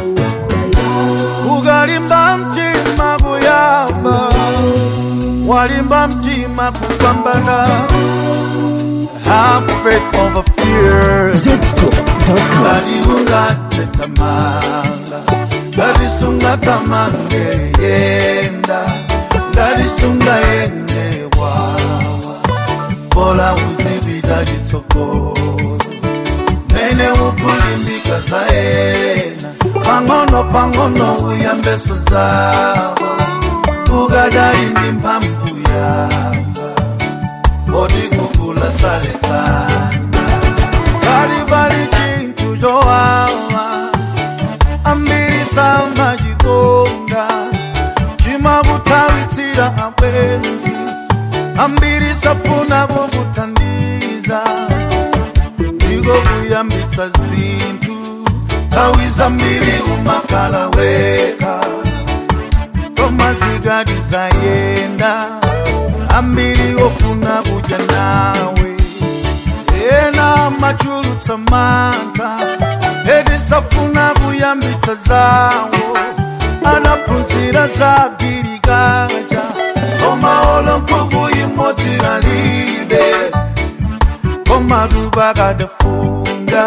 ukalimba mtima kuyamba walimba mtima kupambana have faith over fear Zscoop.com. ngaliungatetamanga ngalisungatamanga yenda ngalisunga yene wawa bola uzibida litsogolo mene ukulimbika zaena pang'ono pang'ono uyambeso zawo ukadali ndi mphamvu yanga bodi kukula saletsana kalivali chinthu chowawa ambiri samachikonda chimakutawitsira abwenzi ambiri safuna kukuthandiza ndiko kuyambitsa zinthu nthawi zambiri umakhala weka koma zikati zayenda ambiri ofuna kudya nawe ena machulutsa mantha edi safuna kuyambitsa zawo anaphunzira za girikaja koma olo nkhuku imodzi kalibe koma tupakadafunda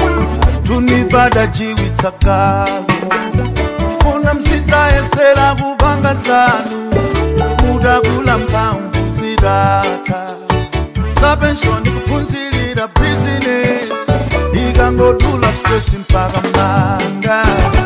tunipada kale funa msidzayesera kupanga zanu mutakula mphamvu zidatha zapenshoni kuphunzirira bizinesi ikangotula stress mpaka manga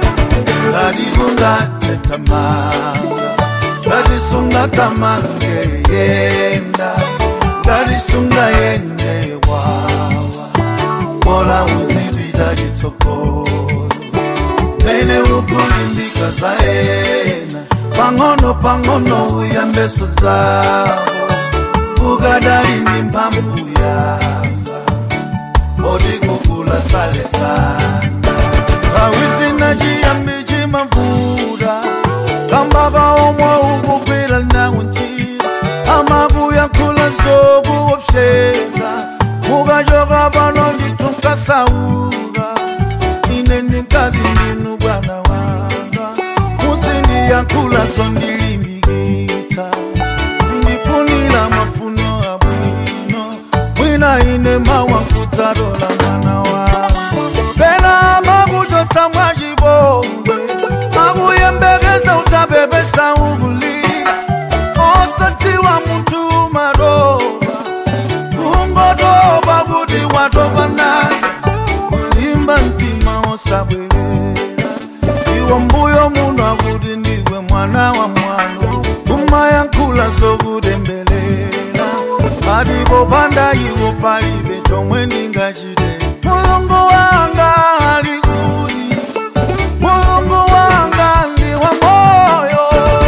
ngatikungatetamanga ngatisungatamanga yenda ngatisunga yene wawa bola uzipita litsogolo mene ukulimbika zaena pang'ono pang'ono uyambeso zawo ukadali ndi mphamvu yanga bodi kukula saletsana nthawi zina chiyambi chimavuta kambaka omwe ukugwira nawo ntchito amakuyankhula zokuopseza mukachoka pano ndithu nkasauka ine ndikati ndinu bwana wanga muzindiyankhula zondilimbikitsa ndifunira mafuno abwino mwina ine mawankudzatola mwana wanga pena makuchotsa mwachipongwe makuyembekeza utabebesa ukulira osadziwa munthu madoba kungotoba kuti watopa nazo kulimba mtima osabwerera iwo mbuyo muno akuti ndiwe mwana wa mwano kumayankhula zokutembelela patipo panda iwo palibe chomwe ndingachite mulungu wanga ali kuti mulungu wanga ndi wa moyo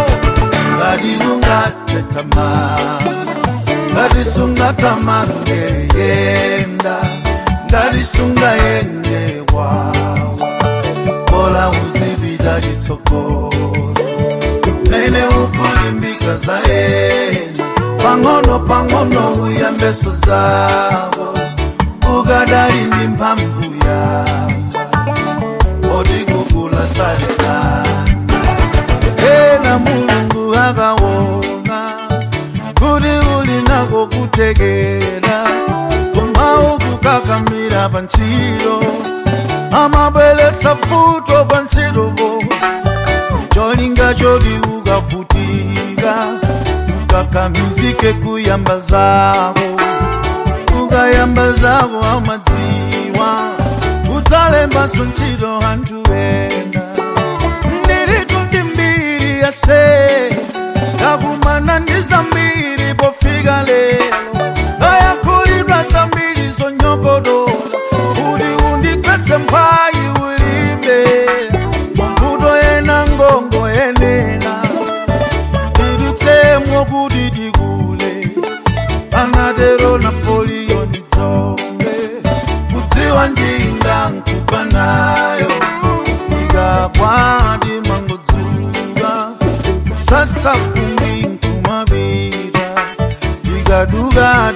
ngatikungatetamanga ngatisungatamanga yenda ngatisunga yene wawa bola uzipita litsogolo mene ukulimbika zaena pang'ono pang'ono uyambeso zawo ukadali ndi mphamvu yanga bodi kukula saletsana ena mulungu akaona kuti uli nako kutekera koma ukukakamira pa ntchito amabweretsa futo pa ntchitopo cholinga choti ukavutika ukakamizike kuyamba zako ukayamba zako amadziwa udzalembanso ntchito anthu ena ndilitu ndi mbiri yase ndakumana ndi zambiri pofika lero ndayankhulidwa zambiri zonyogodola kuti undigwetse mphayi ulimbe mavuto ena ngongo yenena tidutsemwo kuti tikule anatero napoliyo ndidzombe kudziwa njinga nkupa nayo ikakwati mangodzuka kusasa fumbi nkumapita tikaduka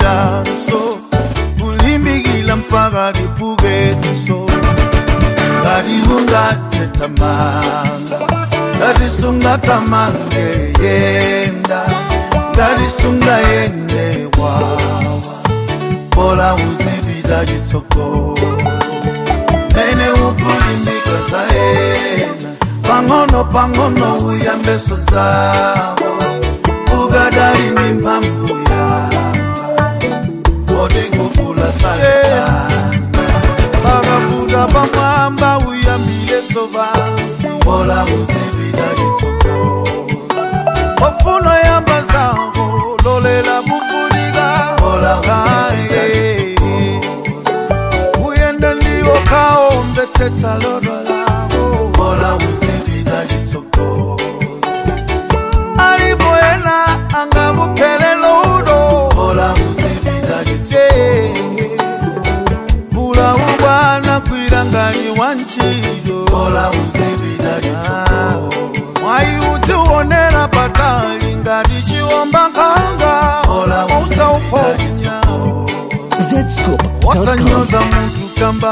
timayambiranso kulimbikila mpaka tipukenso ngati ungatetamanga ngati sungatamanga yenda ngati sungayende wawa bola uzipita chitsogolo mene ukulimbika zaena pang'ono pang'ono uyambeso zawo ukadali ndi mphamvu yanga kodi kukula sanasana pakafuta pamwamba uyambileso vansi bola uzipita chitsogolo ofuno yamba zako lolela kufunika bola uzipita chitsogolo uyenda ndiwo kaombetsetsa lodo lako bola uzipita chitsogolo alipo ena angakuphelelo udo bola uzipita chitsogolo vula ubwana kwilangani wa ntchito bola uzipita chitsogolo mwayi utiwonera patali ngati chiwomba nkhanga bola usauponya zscoop.com. wasanyoza muntu kamba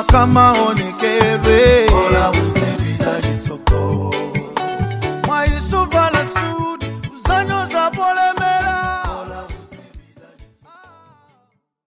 kamaonekerwe bola uzipita chitsogolo mwayisuvala su